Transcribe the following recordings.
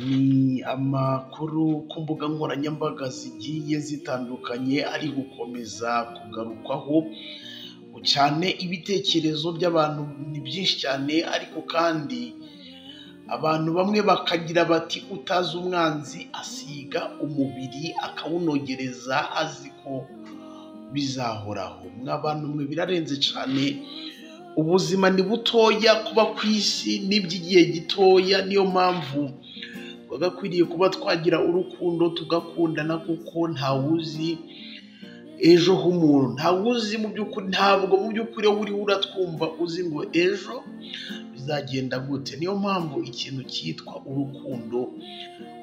Ni amakuru ku mbuga nkoranyambaga zigiye zitandukanye ari gukomeza kugarukwaho, cyane ibitekerezo by'abantu ni byinshi cyane ariko kandi abantu bamwe bakagira bati utazi umwanzi asiga umubiri akawunogereza azi ko bizahoraho, mwa bantu mwe birarenze cyane, ubuzima ni butoya, kuba ku isi ni iby'igihe gitoya, niyo mpamvu twagakwiriye kuba twagira urukundo tugakundana kuko ntawuzi ejo h'umuntu, ntawuzi mu by'ukuri, ntabwo mu by'ukuri wowe uriho uratwumva uzi ngo ejo bizagenda gute, niyo mpamvu ikintu cyitwa urukundo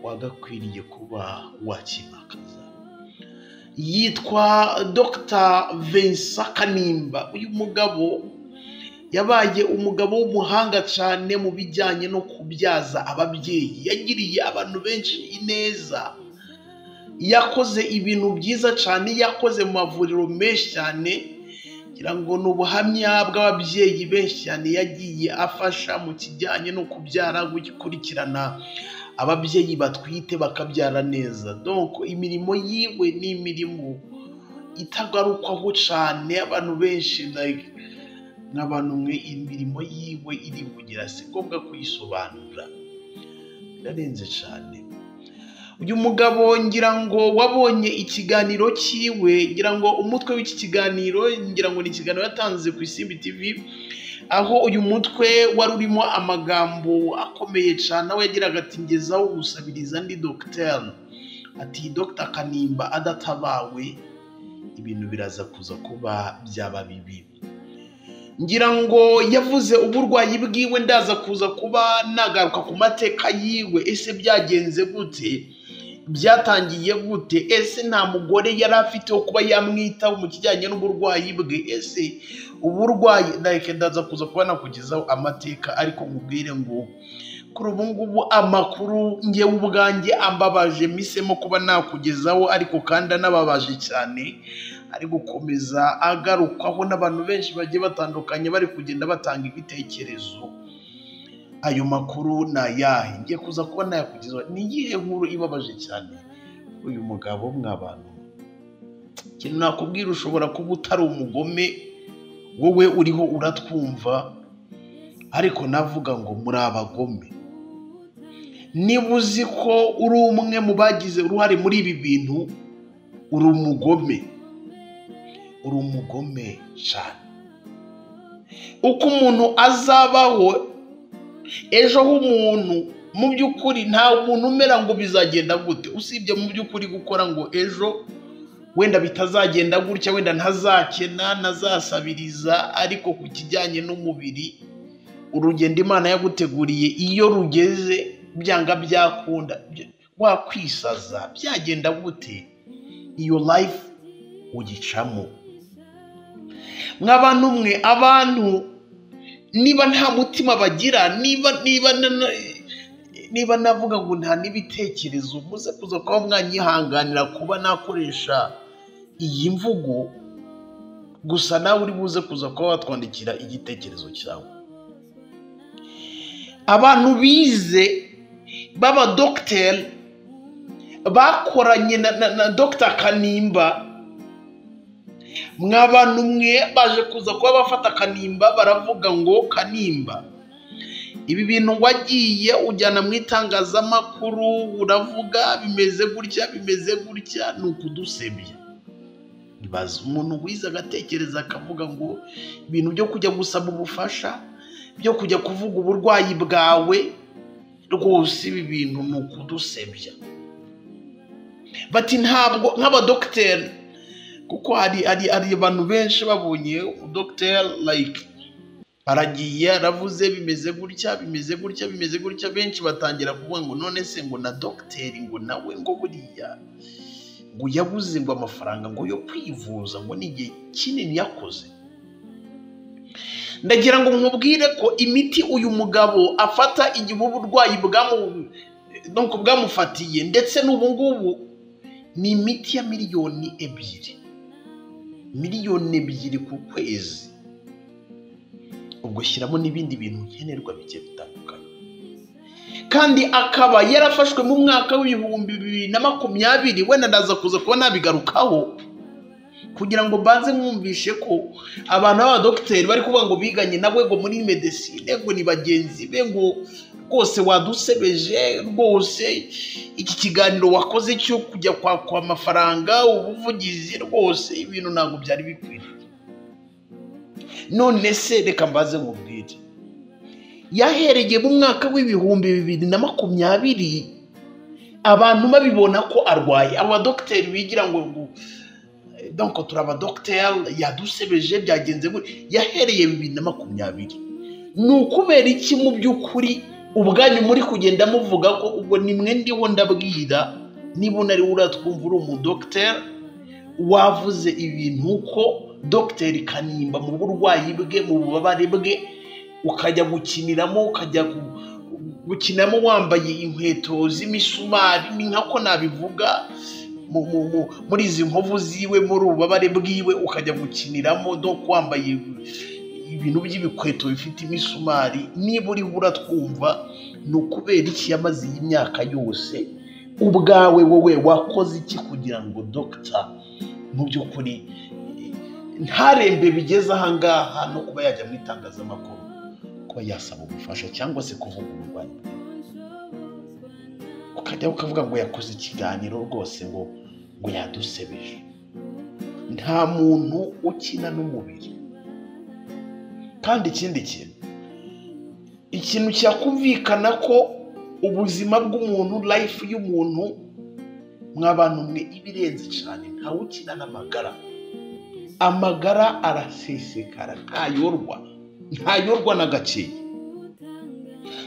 wagakwiriye kuba wakimakaza. Yitwa Dr Vincent Kanimba, uyu mugabo yabaye umugabo w'umuhanga cyane mu bijyanye no kubyaza ababyeyi, yagiriye abantu benshi ineza, yakoze ibintu byiza cyane, yakoze mu mavuriro menshi cyane, ngira ngo ni ubuhamya bw'ababyeyi benshi cyane yagiye afasha mu kijyanye no kubyara, gukurikirana ababyeyi batwite bakabyara neza, donc imirimo yiwe ni imirimo itagarukwaho cyane, abantu benshi like nk'abantu mwe imirimo yiwe irivugira si ngombwa kuyisobanura, birarenze cyane. Uyu mugabo ngira ngo wabonye ikiganiro cyiwe, ngira ngo umutwe w'iki kiganiro ngira ngo ni ikiganiro yatanze ku Isimbi TV, aho uyu mutwe wari urimo amagambo akomeye cyane, aho yagiraga ati ngezaho gusabiriza ndi dogiteri, ati Dr Kanimba adatabawe ibintu biraza kuza kuba byaba bibi. ngira ngo yavuze uburwayi bwiwe ndaza kuza kuba nagaruka ku mateka yiwe, ese byagenze gute, byatangiye gute, ese nta mugore yari afite wo kuba yamwitaho mu kijyanye n'uburwayi bwe, ese uburwayi like ndaza kuza kuba nakugezaho amateka, ariko nkubwire ngo kuri ubu ngubu amakuru ngewe ubwanjye ambabaje mpisemo kuba nakugezaho, ariko kandi anababaje cyane ari gukomeza agarukwaho n'abantu benshi bagiye batandukanye bari kugenda batanga ibitekerezo. Ayo makuru ni ayahe? Ngiye kuza kuba nayakugezaho. Ni iyihe nkuru ibabaje cyane? Uyu mugabo mwabantu, ikintu nakubwira ushobora kuba utari umugome, wowe uriho uratwumva, ariko navuga ngo muri abagome. Niba uzi ko uri umwe mu bagize uruhare muri ibi bintu, uri umugome. uri umugome cyane uko umuntu azabaho ejo h'umuntu mu by'ukuri nta muntu umera ngo bizagenda gute usibye mu by'ukuri gukora ngo ejo wenda bitazagenda gutya wenda ntazakena ntazasabiriza ariko ku kijyanye n'umubiri urugendo imana yaguteguriye iyo rugeze byanga byakunda wakwisaza byagenda gute iyo life ugicamo nk'abantu mwe abantu niba nta mutima bagira niba niba niba navuga ngo nta n'ibitekerezo muze kuza kuba mwanyihanganira kuba nakoresha iyi mvugo gusa nawe uri buze kuza kuba watwandikira igitekerezo cyawe abantu bize b'abadogiteri bakoranye na dogita kanimba mwa bantu mwe baje kuza kuba bafata kanimba baravuga ngo kanimba ibi bintu wagiye ujyana mu itangazamakuru uravuga bimeze gutya bimeze gutya ni ukudusebya ntibaze umuntu wize agatekereza akavuga ngo ibintu byo kujya gusaba ubufasha byo kujya kuvuga uburwayi bwawe rwose ibi bintu ni ukudusebya bati ntabwo nk'abadogiteri kuko hari hari abantu benshi babonye dogiteri like aragiye aravuze bimeze gutya bimeze gutya bimeze gutya benshi batangira kuvuga ngo none se ngo na dogiteri ngo nawe ngo buriya ngo yabuze ngo amafaranga ngo yo kwivuza ngo ni igihe kinini yakoze ndagira ngo nkubwire ko imiti uyu mugabo afata igihe uburwayi bwamufatiye ndetse n'ubu ngubu ni imiti ya miliyoni ebyiri miliyoni ebyiri ku kwezi ubwo shyiramo n'ibindi bintu nkenerwa bigiye bitandukanye kandi akaba yarafashwe mu mwaka w'ibihumbi bibiri na makumyabiri wenda ndaza kuza kuba nabigarukaho kugira ngo mbanze mwumvishe ko abantu b'abadogiteri bari kuvuga ngo biganye na bwego muri medesine ngo ni bagenzi be ngo rwose wadusebeje rwose iki kiganiro wakoze cyo kujya kwakwa amafaranga ubuvugizi rwose ibintu ntabwo byari bikwiriye none se reka mbaze nkubwire yahereye mu mwaka w'ibihumbi bibiri na makumyabiri abantu babibona ko arwaye abadogiteri bigira ngo ngo donko turi abadogiteri yadusebeje byagenze gutya yahereye bibiri na makumyabiri ni ukubera iki mu by'ukuri ubwanyu muri kugenda muvuga ko ubwo ni mwe ndiho ndabwira niba unari uratwumva uri umudogiteri wavuze ibintu ko dogiteri kanimba mu burwayi bwe mu bubabare bwe ukajya gukiniramo ukajya gu- gukinamo wambaye inkweto z'imisumari ni nka ko nabivuga mu- mu- mu- muri izi nkovu ziwe muri ububabare bwiwe ukajya gukiniramo doko wambaye ibintu by'ibikweto bifite imisumari niba uriho uratwumva ni ukubera iki yamaze iyi myaka yose ubwawe wowe wakoze iki kugira ngo dogita mu by'ukuri ntarembe bigeze ahangaha no kuba yajya mu itangazamakuru kuba yasaba ubufasha cyangwa se kuvuga uburwayi bwe. ukajya ukavuga ngo yakoze ikiganiro rwose ngo ngo yadusebeje nta muntu ukina n'umubiri kandi ikindi kintu ikintu cyakumvikana ko ubuzima bw'umuntu life y'umuntu mw'abantu mwe iba irenze cyane ntawe ukina n'amagara amagara arasesekara ntayorwa ntayorwa na gakeya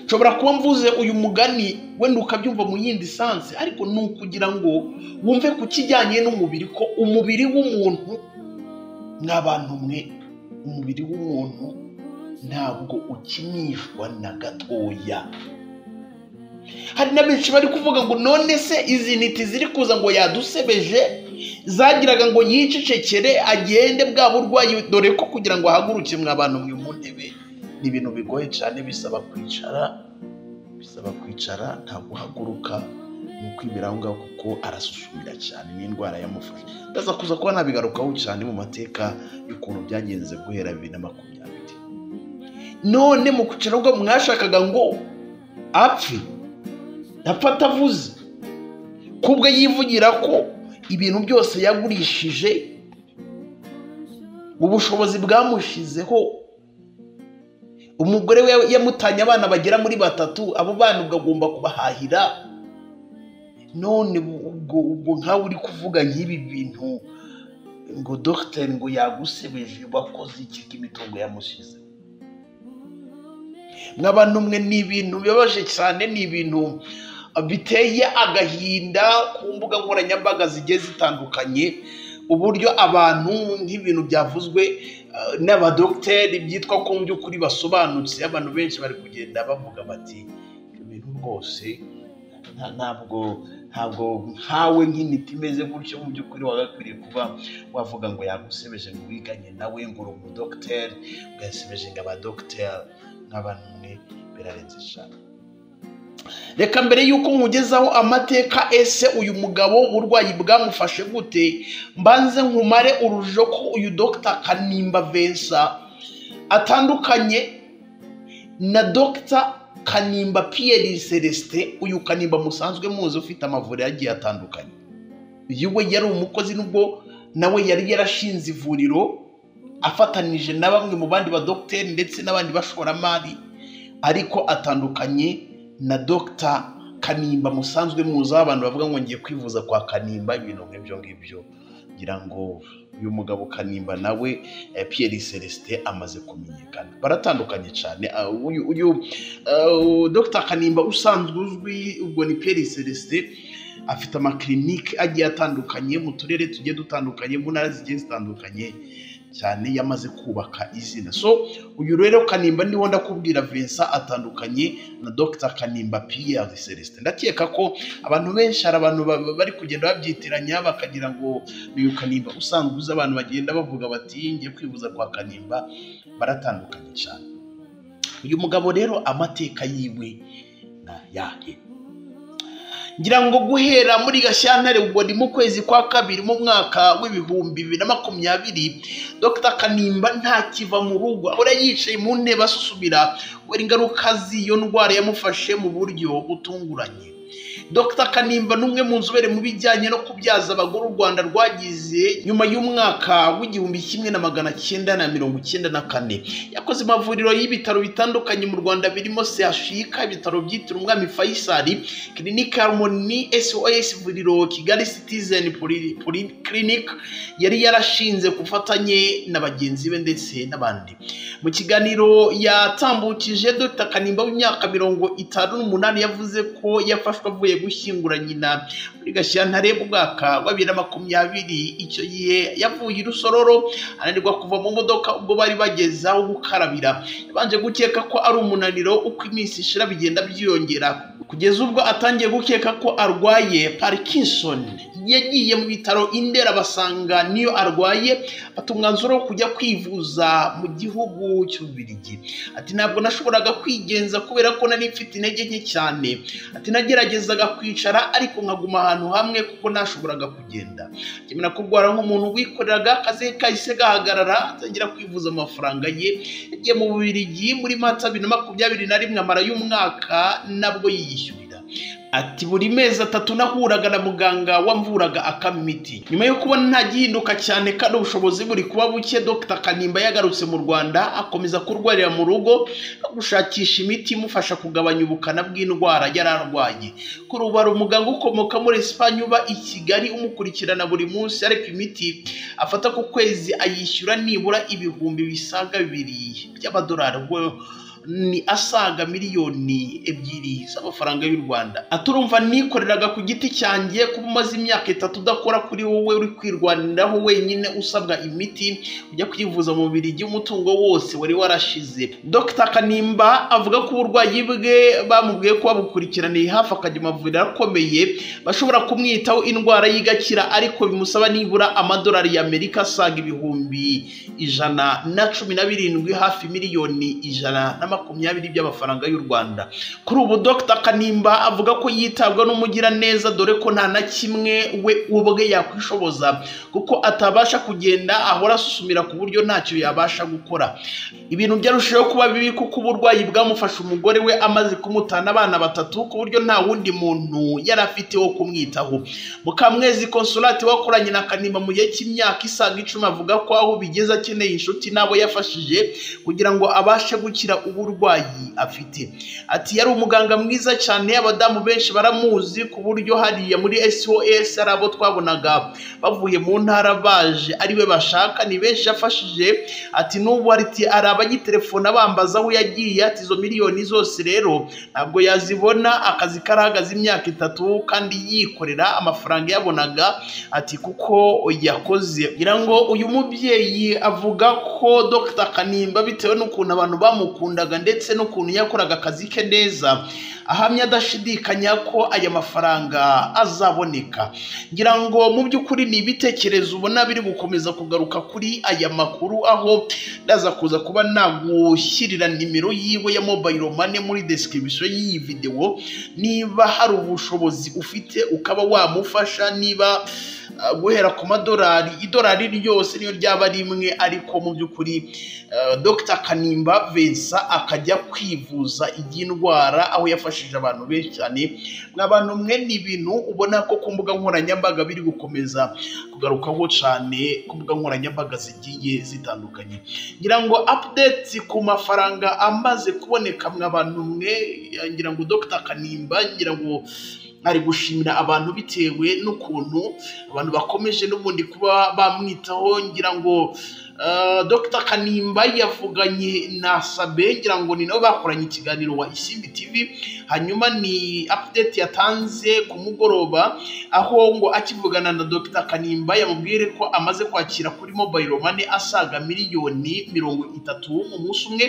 nshobora kuba mvuze uyu mugani wenda ukabyumva mu yindi sansi ariko ni ukugira ngo wumve ku kijyanye n'umubiri ko umubiri w'umuntu n'abantu mwe umubiri w'umuntu ntabwo ukinishwa na gatoya hari na benshi bari kuvuga ngo none se izi ntiti ziri kuza ngo yadusebeje zagiraga ngo yicecekere agende bwa burwayi dore ko kugira ngo ahaguruke mwa bantu mwe mu ntebe ni ibintu bigoye cyane bisaba kwicara bisaba kwicara nta guhaguruka ni ukwibera aho ngaho kuko arasuzumira cyane ni indwara yamufashe ndaza kuza kuba nabigarukaho cyane mu mateka y'ukuntu byagenze guhera bibiri na makumyabiri none mu kwicara ubwo mwashakaga ngo apfe apfa atavuze kubwo yivugira ko ibintu byose yagurishije ubushobozi bwamushizeho umugore we yamutanye abana bagera muri batatu abo bana ubwo agomba kubahahira none ubwo ubwo nkawe uri kuvuga nk'ibi bintu ngo dogiteri ngo yagusebeje wakoze iki k'imitungo yamushize mw'abantu mwe ni ibintu bibabaje cyane ni ibintu biteye agahinda ku mbuga nkoranyambaga zigiye zitandukanye uburyo abantu nk'ibintu byavuzwe eh, n'abadogiteri byitwa ko mu by'ukuri basobanutse abantu benshi bari kugenda bavuga bati "Ibyo bintu rwose nta- ntabwo ntabwo nkawe nk'intiti imeze gutyo mu by'ukuri wagakwiriye kuba wavuga ngo yagusebeje ngo wiganye nawe ngo uri umudogiteri ngo yasebeje ngo abadogiteri nk'abantu mwe birarenze cyane reka mbere y'uko nkugezaho amateka ese uyu mugabo uburwayi bwamufashe gute mbanze nkumare urujo ko uyu dogita kanimba vensa atandukanye na dogita kanimba piyeri celestin uyu kanimba musanzwe muzi ufite amavuriro agiye atandukanye uyu we yari umukozi nubwo nawe yari yarashinze ivuriro afatanije na bamwe mu bandi badogiteri ndetse n'abandi bashoramari ariko atandukanye na dogita kanimba musanzwe muzi aho abantu bavuga ngo ngiye kwivuza kwa kanimba ibintu nk'ibyo ngibyo ngira ngo uyu mugabo kanimba nawe eh, Pierre Celestin amaze kumenyekana baratandukanye cyane Ah, uyu uyu ah, dogita kanimba usanzwe uzwi ubwo ni Pierre Celestin afite amakirinike agiye atandukanye mu turere tugiye dutandukanye mu ntara zigiye zitandukanye cyane yamaze kubaka izina so uyu rero kanimba niho ndakubwira Vincent atandukanye na Dr Kanimba Pierre Celestin ndakeka ko abantu benshi hari abantu ba- ba- bari kugenda babyitiranya bakagira ngo uyu kanimba usanzwe uzi abantu bagenda bavuga bati ngiye kwivuza kwa kanimba baratandukanye cyane uyu mugabo rero amateka yiwe ni imana yahe ngira ngo guhera muri gashyantare ubwo ni mu kwezi kwa kabiri mu mwaka w'ibihumbi bibiri na makumyabiri dr kanimba ntakiva mu rugo ahora yicaye mu ntebe asusumira kubera ingaruka z'iyo ndwara yamufashe mu buryo butunguranye dr kanimba ni umwe mu nzobere mu bijyanye no kubyaza abagore u rwanda rwagize nyuma y'umwaka w'igihumbi kimwe na magana cyenda na mirongo icyenda na kane yakoze amavuriro y'ibitaro bitandukanye mu rwanda birimo sehashika ibitaro byitiriwe umwami fayisali kirinike harumoni sos vuriro kigali citizen clinic yari yarashinze ku bufatanye na bagenzi be ndetse n'abandi mu kiganiro yatambukije dr kanimba w'imyaka mirongo itanu n'umunani yavuze ko yafashwe avuye gushyingura nyina muri gashyantare mu mwaka wa bibiri na makumyabiri icyo gihe yavuye i rusororo ananirwa kuva mu modoka ubwo bari bageze aho gukarabira yabanje gukeka ko ari umunaniro uko iminsi ishira bigenda byiyongera kugeza ubwo atangiye gukeka ko arwaye parkinson yagiye mu bitaro indera basanga niyo arwaye afata umwanzuro wo kujya kwivuza mu gihugu cy'ububirigi ati ntabwo nashoboraga kwigenza kubera ko nari mfite intege nke cyane ati nageragezaga kwicara ariko nkaguma ahantu hamwe kuko nashoboraga kugenda akemera kurwara nk'umuntu wikoreraga akazi ke kahise gahagarara atangira kwivuza amafaranga ye yagiye mu bubirigi muri mata bibiri na makumyabiri na rimwe amara y'umwaka nabwo yiyishyurira ati buri mezi atatu nahuraga na muganga wamvuraga akama imiti nyuma yo kubona nta gihinduka cyane kandi ubushobozi buri kuba buke dr kanimba yagarutse mu rwanda akomeza kurwarira mu rugo no gushakisha imiti imufasha kugabanya ubukana bw'indwara yari arwaye kuri ubu hari umuganga ukomoka muri esipanye uba i kigali umukurikirana buri munsi ariko imiti afata ku kwezi ayishyura nibura ibihumbi bisaga bibiri by'amadolari ubwo ni asaga miliyoni ebyiri z'amafaranga y'u rwanda aturumva nikoreraga ku giti cyanjye kuba umaze imyaka itatu udakora kuri wowe uri kwirwaniraho wenyine usabwa imiti ujya kwivuza mu birigi umutungo wose wari warashize dr kanimba avuga ko uburwayi bwe bamubwiye ko babukurikiraniye hafi akajya amavuriro akomeye bashobora kumwitaho indwara y'igakira ariko bimusaba nibura amadolari y'amerika asaga ibihumbi ijana na cumi na birindwi hafi miliyoni ijana na makumyabiri by'amafaranga y'u rwanda kuri ubu dr kanimba avuga ko yitabwa n'umugiraneza dore ko nta na kimwe we ubwe yakwishoboza kuko atabasha kugenda ahora asusumira ku buryo ntacyo yabasha gukora ibintu byarushijeho kuba bibi kuko uburwayi bwamufashe umugore we amaze kumutana abana batatu ku buryo nta wundi muntu yari afite wo kumwitaho mukamwezi konsulati wakoranye na kanimba mu gihe cy'imyaka isaga icumi avuga ko aho bigeze akeneye inshuti n'abo yafashije kugira ngo abashe gukira uburwayi afite ati yari umuganga mwiza cyane abadamu benshi baramuzi ku buryo hariya muri sos ari abo twabonaga bavuye mu ntara baje ari we bashaka ni benshi yafashije ati n'ubu ati hari abagitelefona bambaza aho yagiye ati izo miliyoni zose rero ntabwo yazibona akazi karahagaze imyaka itatu kandi yikorera amafaranga yabonaga ati kuko yakoze ngira ngo uyu mubyeyi avuga ko dr kanimba bitewe n'ukuntu abantu bamukunda yakundaga ndetse n'ukuntu yakoraga akazi ke neza ahamya adashidikanya ko aya mafaranga azaboneka ngira ngo mu by'ukuri ni ibitekerezo ubona biri gukomeza kugaruka kuri aya makuru aho ndaza kuza kuba nagushyirira nimero yiwe ya mobayiro mane muri description y'iyi videwo niba hari ubushobozi ufite ukaba wamufasha niba uh, guhera ku madolari idolari ryose niyo ryaba rimwe ariko mu by'ukuri uh, dr kanimba vensa akajya kwivuza iby'indwara aho yafashije abantu benshi cyane abantu mwe ni ibintu ubona ko ku mbuga nkoranyambaga biri gukomeza kugarukaho cyane ku mbuga nkoranyambaga zigiye zitandukanye ngira ngo update ku mafaranga amaze kuboneka mwe abantu mwe ngira ngo dr kanimba ngira ngo ari gushimira abantu bitewe n'ukuntu abantu bakomeje n'ubundi kuba bamwitaho ngira ngo dr kanimba yavuganye na sabe ngira ngo ni nabo bakoranye ikiganiro wa isimbi tv hanyuma ni apudeti yatanze ku mugoroba aho ngo akivugana na dr kanimba yamubwire ko amaze kwakira kuri mobayiro mane asaga miliyoni mirongo itatu mu munsi umwe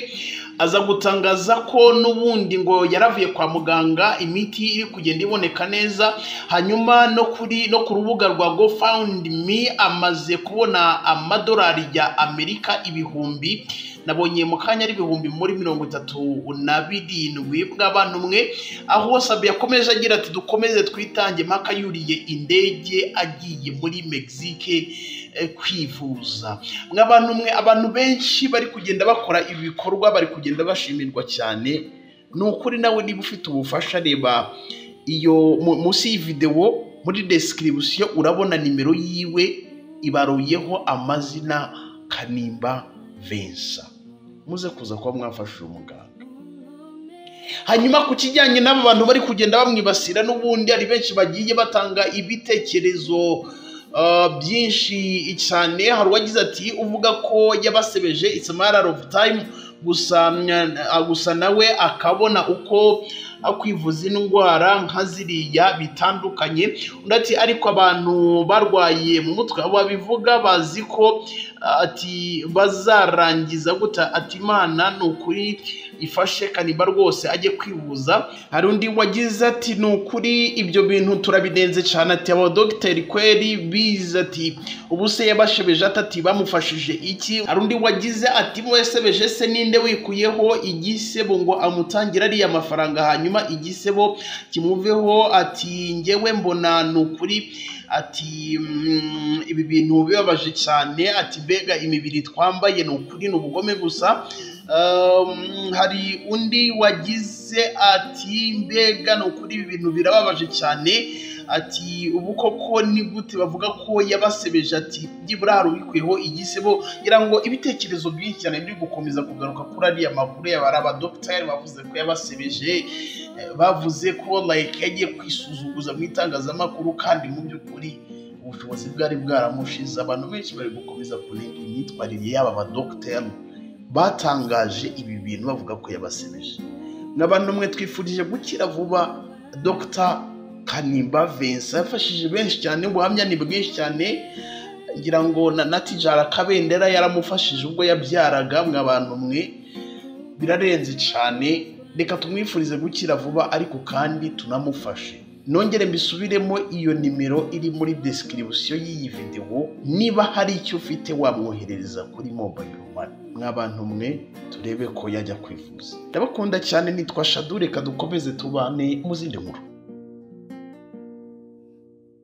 aza gutangaza ko n'ubundi ngo yaravuye kwa muganga imiti iri kugenda iboneka neza hanyuma no kuri no ku rubuga rwa gofawundi mi amaze kubona amadolari ya amerika ibihumbi nabonye mu kanya ari ibihumbi muri mirongo itatu na birindwi bw'abantu umwe aho sabi yakomeje agira ati dukomeze twitange mpaka yuriye indege agiye muri mexique eh, kwivuza mw'abantu umwe abantu benshi bari kugenda bakora ibikorwa bari kugenda bashimirwa cyane ni ukuri nawe niba ufite ubufasha reba iyo mu- munsi y'iyi videwo muri description urabona nimero yiwe ibaruyeho amazina kanimba vensa muze kuza kuba mwafasha uyu muganga hanyuma ku kijyanye n'aba bantu bari kugenda bamwibasira n'ubundi hari benshi bagiye batanga ibitekerezo uh, byinshi cyane hari uwagize ati uvuga ko yabasebeje it's a matter of time gusa uh, gusa nawe akabona uko kwivuza indwara nka ziriya bitandukanye undi ati ariko abantu barwaye mu mutwe abo babivuga bazi ko uh, ati bazarangiza guta ati imana ni ukuri ifashe kaniba rwose ajye kwivuza hari undi wagize ati ni ukuri ibyo bintu turabidenze cyane ati aba dogiteri kweri bize ati ubu se yabashebeje atati bamufashije iki hari undi wagize ati "Mu yasebeje se ninde wikuyeho igisebo ngo amutangire ariya mafaranga hanyuma igisebo kimuveho ati ngewe mbona ni ukuri ati "Mm, ibi bintu bibabaje cyane ati mbega imibiri twambaye ni ukuri ni ubugome gusa Um, hari undi wagize ati mbega ni ukuri ibi bintu birababaje cyane ati ubu koko ni gute bavuga ko yabasebeje ati byibura hari ubikwiyeho igisebo ngira ngo ibitekerezo byinshi cyane biri gukomeza kugaruka kuri ariya makuru yaba ari abadogiteri bavuze ko yabasebeje eh, bavuze ko like yagiye kwisuzuguza mu itangazamakuru kandi mu by'ukuri ubushobozi bwari bwaramushize abantu benshi bari gukomeza kunenga imyitwarire y'aba badogiteri batangaje ibi bintu bavuga ko yabasebeje n'abantu mwe twifurije gukira vuba dr kanimba vincent yafashije benshi cyane ubuhamya ni bwinshi cyane ngira ngo na natijara kabendera yaramufashije ubwo yabyaraga mw'abantu mwe birarenze cyane reka tumwifurize gukira vuba ariko kandi tunamufashe nongere mbisubiremo iyo nimero iri muri description y'iyi videwo niba hari icyo ufite wamwoherereza kuri mobile money mw'abantu mwe turebe ko yajya kwivuza ndabakunda cyane nitwa shadu reka dukomeze tubane mu zindi nkuru